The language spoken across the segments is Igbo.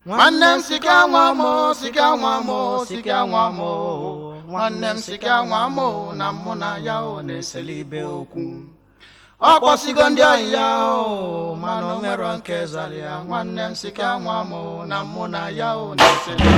nwanne m sika nwa m sika nwa m sika nwa m nwanne m sika nwa m na mụ na ya o na-eseli ibe okwu ọ kpọsigo ndị ọyị ya o mana o nwero nke zara ya nwanne m sika nwa m na mụ na ya o na-eseli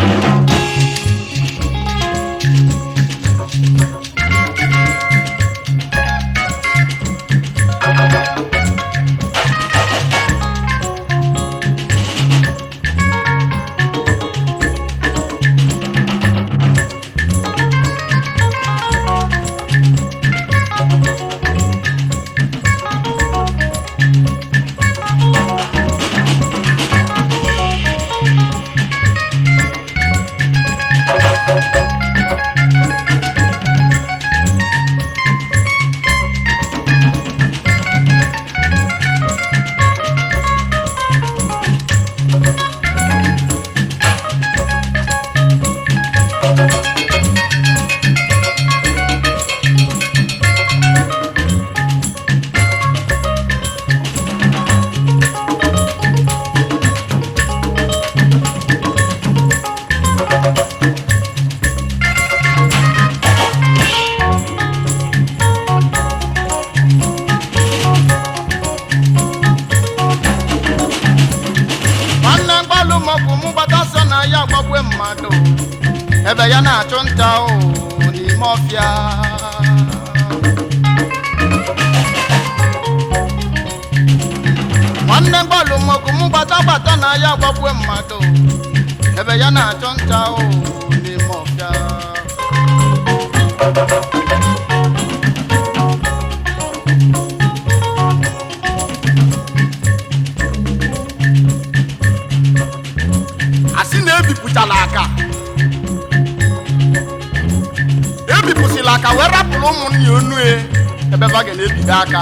nwanne mgbalụ maọbụ mụ gbata so na ya gbagwe mmadụ ebe ya na-achụ nta o n'ime ọfịa nwanne mgbalụ maọbụ mụ gbata gbata na ya gbagwe mmadụ ebe ya na-achụ nta o n'ime ọfịa asị na ebipụtala aka ebipụsịla aka wee rapụrụ ụmụnne ya onu e ebe ba ga na-ebido aka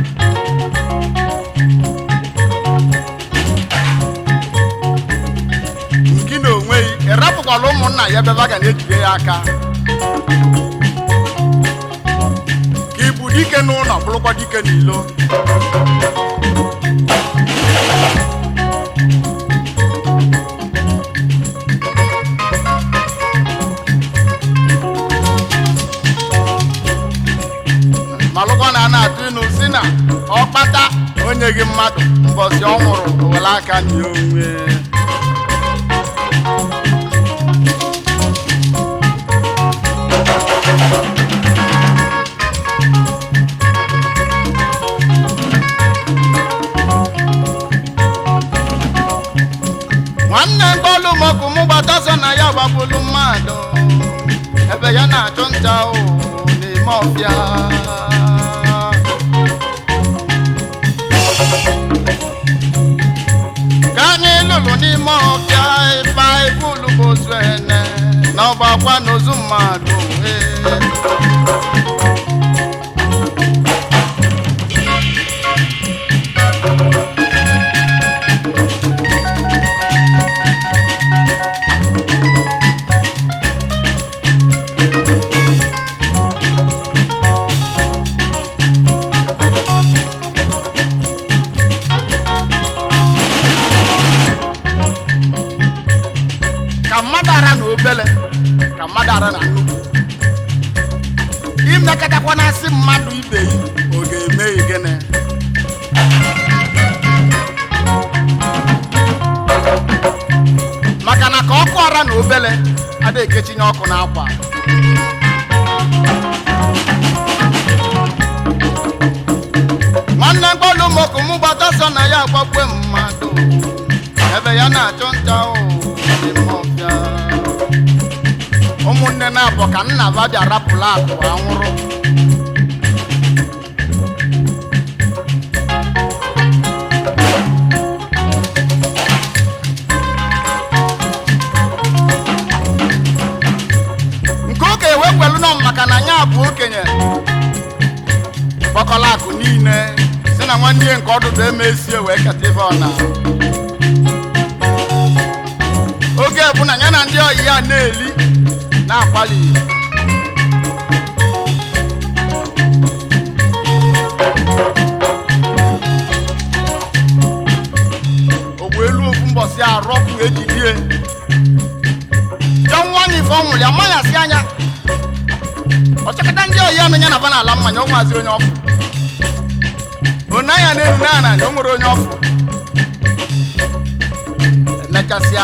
gị na onwe gị ịrapụkwala ụmụnna ya ebe ba ga na-ejide ya aka ka ịbụ dike n'ụlọ bụrụkwa dike n'ilo malụkwa na a na-atụ ịnụ si na ọkpata onye gị mmadụ mbọsi ọ nwụrụ were aka nye onwe nwanne mkpọlụ mọkụ mụ gbata so na ya gbagbulu mmadụ ebe ya na-achụ nta o n'ime ọfịa ka anyị lụrụ n'ime ọfịa ịba ibulu bụ ozu ene na ọgbakwa n'ozu mmadụ ee. ka mmadụ ara na obele ka mmadụ ara na nnukwu imekọtakwa na asị mmadụ ibe yi ọ ga-eme gị gịnị maka na ka ọkụ ara na obele adịghị ekechinye ọkụ n'akwa nwanne mkpọlụ mọkụ mụ gbata so na ya gbakwe mmadụ ebe ya na-achụ nta o n'ime ọfịa. ụmụnne na-abụ ka nna ba bịa rapụla akụ anwụrụ nke oke ewekwelu nọ maka na ya bụ okenye kpọkọla akụ niile si na nwanne ya nke ọdụdụ emesie wee keta ife ọna oge bụ na ya na ndị ọyị ya na-eli na-akwali ogbu elu ofu mbọsị si arọpụ ejidie jọ nwa anyị ife ọnwụrụ ya mmanya si anya ọchịkọta ndị oyi anụ ya na ba n'ala mmanya ọ nwazi onye ọfụ onaya na-enu na na o nwere onye ọfụ emechasịa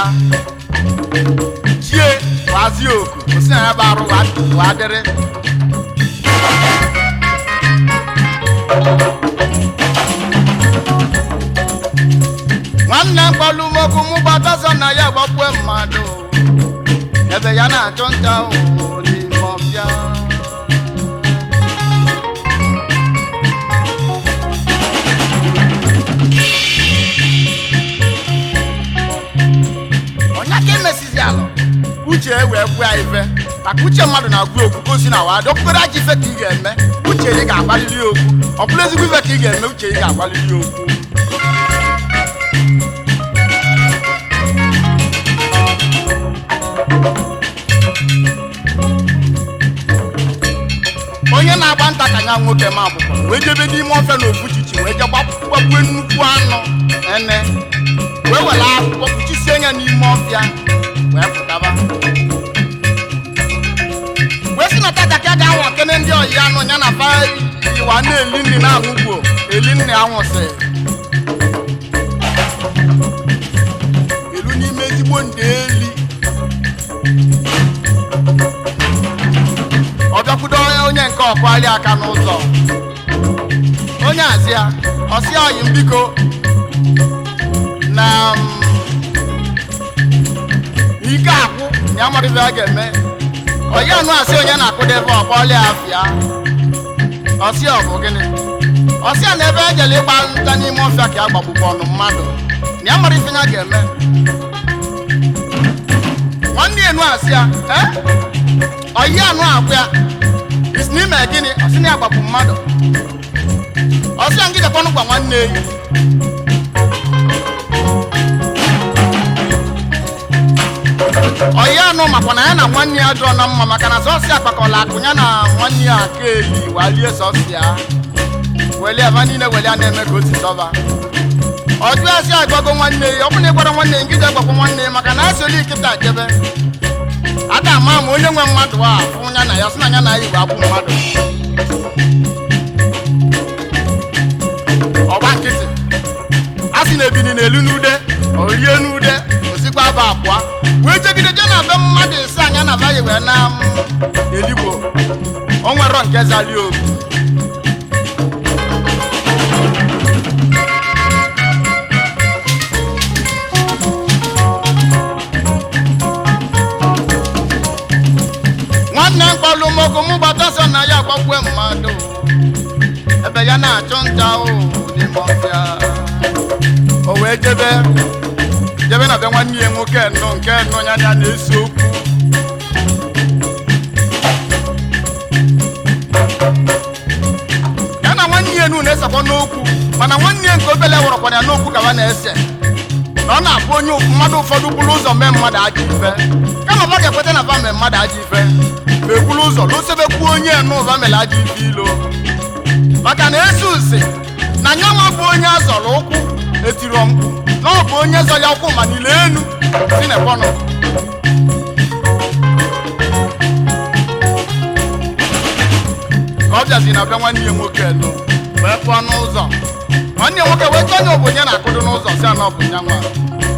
chie wazie oku osi na ya bụ arụ wa- wa dịrị nwanne mkpọlụmokwu mụ gbataso na ya gbakwue mmadụ ebe ya na-achụ nta ụhụ n'ime ọbịa onye ka emesizi alụ uche wee gwa ife maka uche mmadụ na-agwa okwu gosi na wadị okpukpere aja ife ka ị ga-eme uche ị ga-agbalili okwu ọ bụrụ ezigbo ife ka ị ga-eme uche ị ga-agbalili okwu onye na-agba nta ka nya nwoke ma akwụkwọ wee jebe n'ime ofe na ofuchichi wee je gbagbue nnukwu anụ ene wee were akwụkwọ kpuchisie ya n'ime ọfịa wee pụtaba wee si na tata ka a ga-anwa kene ndị ọyị anụ ya na fa iwa na-eli nri na-aṅụ gbuo eli nri anwụsị elu n'ime ezigbo ndị eli ọ bịakwudo onye nke ọkwali aka n'ụzọ onye azịa ọsị ọyị m biko na m, ike akwụ na ya mara ife a ga-eme ọyị anụ asị onye na-akụdebe ọkpọli afịa ọsị ọ bụ gịnị ọsị a na ebe ejele ịgba nta n'ime ọfịa ka ya gbagbukwa ọnụ mmadụ na ya mara ife ya ga-eme nwanne enu asị ya "Eh? ọyị anụ akwụ ya isi n'ime gịnị ọsị na ya gbapụ mmadụ ọsị ya ngidekwanụ gwa nwanne eyi ọyị anụ makwa na ya na nwanne ya jụọ na mma maka na sọsị akpakọla akụ ya na nwanne ya aka eli walie sọsị ya weli aba niile weli a na-eme ka o si dọba ọjụ asị agbago nwanne ya ọ bụ na ịgbara nwanne ya ngide gbakwa nwanne ya maka na asịli nkịta jebe ada ama ma onye nwe mmadụ a fụ ya na ya sị na ya na ya igwe akwụ mmadụ ọgba nkịtị a sị na ebini na-elu n'ude o rie n'ude osikwa aba abụọ wee jegide je na be mmadụ ise anya na baghị wee na m, eligbo o nwero nke zali ogu nwanne mkpọlụmọkụ mụ gbata so na ya gbakwue mmadụ ebe ya na-achụ nta o n'ime ọfịa o wee jebe jebe na be nwanne ya nwoke nnụ nke nnụ ya ya na-ese okwu ya na nwanne ya enu na-esekwa n'okwu mana nwanne ya nke obele wụrọkwana ya n'okwu ka ha na-ese na ọ na-abụ onye mmadụ ụfọdụ bụrụ ụzọ mee mmadụ ajọ ife kama ọ ga-ekweta na ba mee mmadụ ajọ ife ma ekwuru ụzọ lụsebekwuo onye enu ụba mere ajọ ife ilo maka na esi usi na nyanwa bụ onye azọrọ ụkwụ etiro mkpu na ọ bụ onye zọ ya ụkwụ ma niile enu si n'ekpọnọ ka ọ bịazi na be nwanne ya nwoke elu wee pụọ n'ụzọ nwanne ya nwoke wee chọọ onye obonye na-akụdo n'ụzọ si ana ọ bụ nya nwa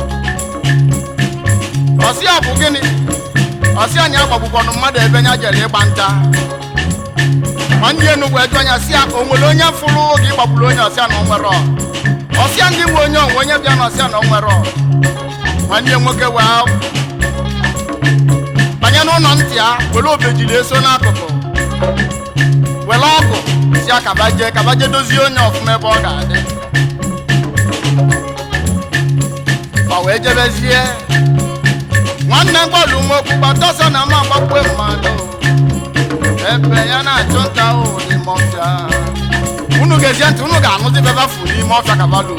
ọsị a bụ gịnị ọsị anyị agbagbukwanụ mmadụ ebe nya jere ịgba nta nwanne ya enugwu eju anya si ya o nwere onye fụrụ oge ịgbagburu onye ọsịa na onwere ọsịa ndị nwe onye onwe onye bịa na ọsịa na onwere nwanne ya nwoke wee banye n'ụlọ ntị ya were obejiri eso n'akụkụ were ọgụ si ya kabaje kabaje dozie onye ọfụma ebe ọ ga-adị ọ wee jebezie nwanne mgbalụ nwokwu gbatọsọ na ma gbakwe mmadụ ebe ya na-achụ nta ahụ n'ime ọfịa unu ga-ezie ntị unu ga-anụzi bebe afụ n'ime ọfịa kabalụ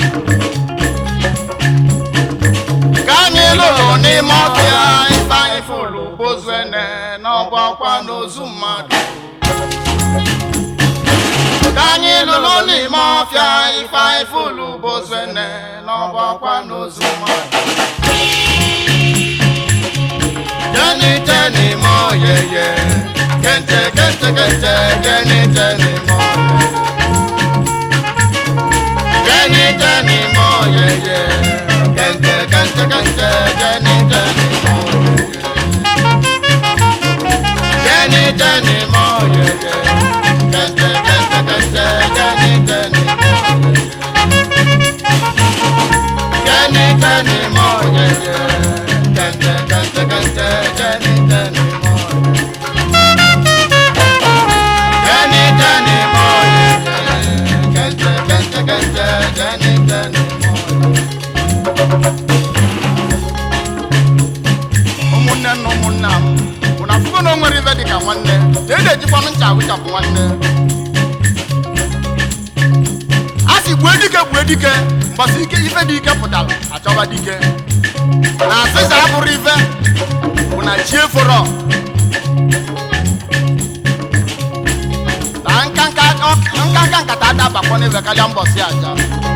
ka anyị lụrụ n'ime ọfịa ife anyị fụlụ bozuene n'ọgbọ ọkwa n'ozu mmadụ ka anyị lụrụ n'ime ọfịa ife anyị fụlụ bozuene n'ọgbọ ọkwa n'ozu mmadụ Jenny Jenny mo yeye Kente kente kente Jenny Jenny mo Jenny Jenny mo yeye Kente kente kente Jenny Jenny mo Jenny Jenny mo yeye Kente kente kente Jenny Jenny mo Jenny Jenny mo yeye Kente kente kente Jenny Jenny mo Jenny Jenny mo yeye Kente kente kente Jenny Jenny mo ụmụnne na ụmụnna m bụ na afụgo na o nwere ife dịka nwanne na ị na-ejikwanụ ncha awụchapụ nwanne a sị gbue dike gbue dike mbọsị ike ife dị ike pụtara achọba dike na asịsa abụrụ ife bụ na chi eforo na nkanka nkanka nkata adabakwa n'ebe karịa mbọsị aja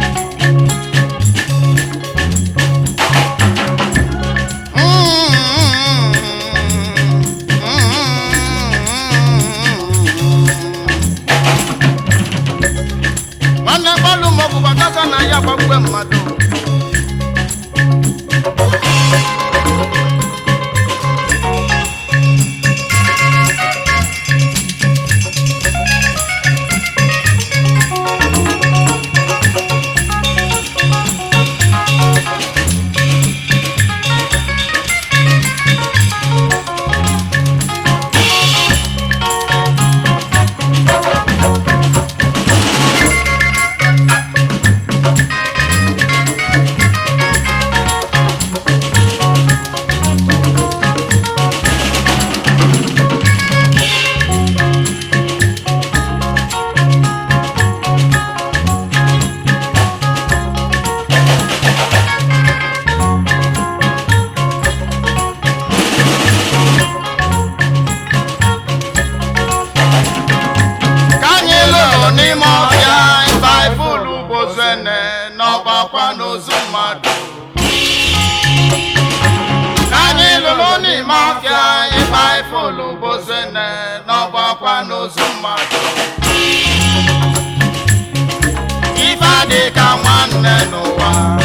nwanne gbalụ maọbụ gbagaga na ya gbagbe mmadụ ka anyị lụrụ n'ime ọhịa baịbụl bozene n'ọgbakwa n'ozu mmadụ ka anyị lụrụ n'ime ọhịa baịbụl bozene n'ọgbakwa n'ozu mmadụ ife adị ka nwanne n'ụwa